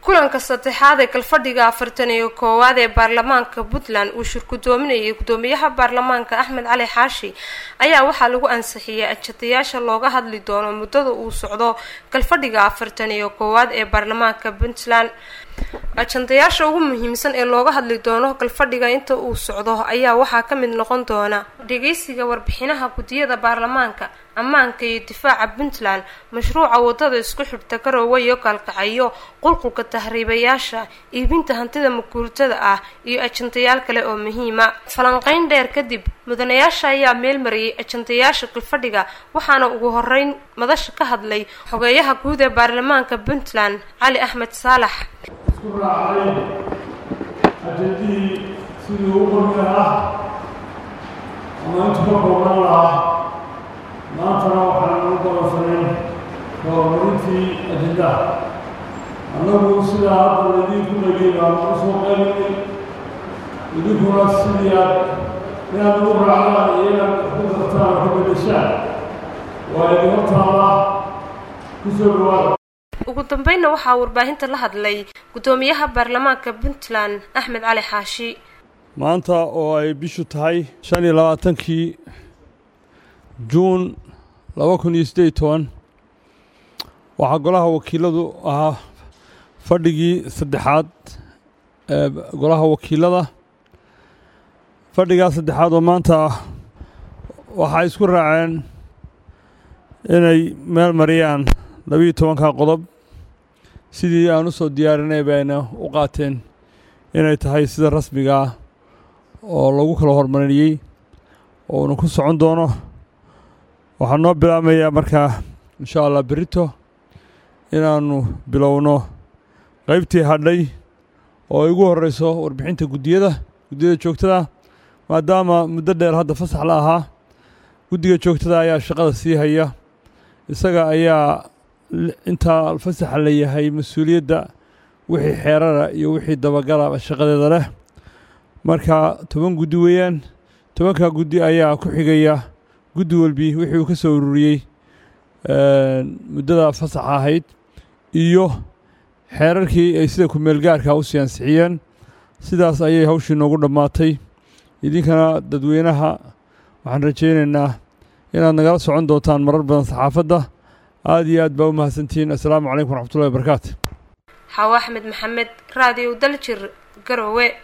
kulanka saddexaad ee galfadhiga afartan iyo koowaad ee baarlamaanka puntland uu shir gudoominayay gudoomiyaha baarlamaanka axmed cali xaashi ayaa waxaa lagu ansixiyay ajadayaasha looga hadli doono muddada uu socdo galfadhiga afartan iyo koowaad ee baarlamaanka puntland ajandayaasha ugu muhiimsan ee looga hadli doono galfadhiga inta uu socdo ayaa waxaa ka mid noqon doona dhegeysiga warbixinaha guddiyada baarlamaanka ammaanka iyo difaaca puntland mashruuca wadada isku xidhta garoowe iyo gaalkacyo qulqulka tahriibayaasha iibinta hantida maguurtada ah iyo ajandayaal kale oo muhiima falanqeyn dheer kadib mudanayaasha ayaa meel mariyay ajandayaasha galfadhiga waxaana ugu horeyn madasha ka hadlay xogeeyaha guud ee baarlamaanka puntland cali axmed saalax isku raacday ajadihii sidii u qormi lahaa ama intu ka koobnaan lahaa maantana waxaan u balansanay horumarintii ajendaha annagu sidaa hadda laydinku dhagay baan u soo qaylinay idinkuna sidii aad inaad ugu raacdaan iyo inaad ku dartaan oo ka beddeshaan waa idin hortaallaa ku soo dhawaada ugu dambeynna waxaa warbaahinta la hadlay guddoomiyaha baarlamaanka puntland axmed cali xaashi maanta oo ay bishu tahay shan iyo labaatankii juun laba kun iyo siddeed iyo toban waxaa golaha wakiiladu ahaa fadhigii saddexaad ee golaha wakiilada fadhigaa saddexaad oo maanta ah waxay isku raaceen inay meel mariyaan labiiyo tobanka qodob sidii aan u soo diyaarinay bayna u qaateen inay tahay sida rasmiga ah oo lagu kala hormariyey oo uuna ku socon doono waxaa noo bilaabmayaa markaa insha allah berito inaannu bilowno qaybtii hadhay oo ay ugu horreyso warbixinta guddiyada guddiyada joogtada maadaama muddo dheer hadda fasax la ahaa guddiga joogtada ayaa shaqada sii haya isaga ayaa intaa fasaxa la yahay mas-uuliyadda wixii xeerara iyo wixii dabagala shaqadeeda leh marka toban guddi weeyaan tobankaa guddi ayaa ku xigaya guddi walbi wixii uu ka soo ururiyey muddada fasaxa ahayd iyo xeerarkii ay sida ku-meelgaarka u sii ansixiyeen sidaas ayay hawshii noogu dhammaatay idinkana dadweynaha waxaan rajaynaynaa inaad nagala socon doontaan marar badan saxaafadda aada iyo aad baa u mahadsantihiin assalaamu calaykum waraxmatullahi wabarakaatu xaawo axmed maxamed raadiyo daljir garowe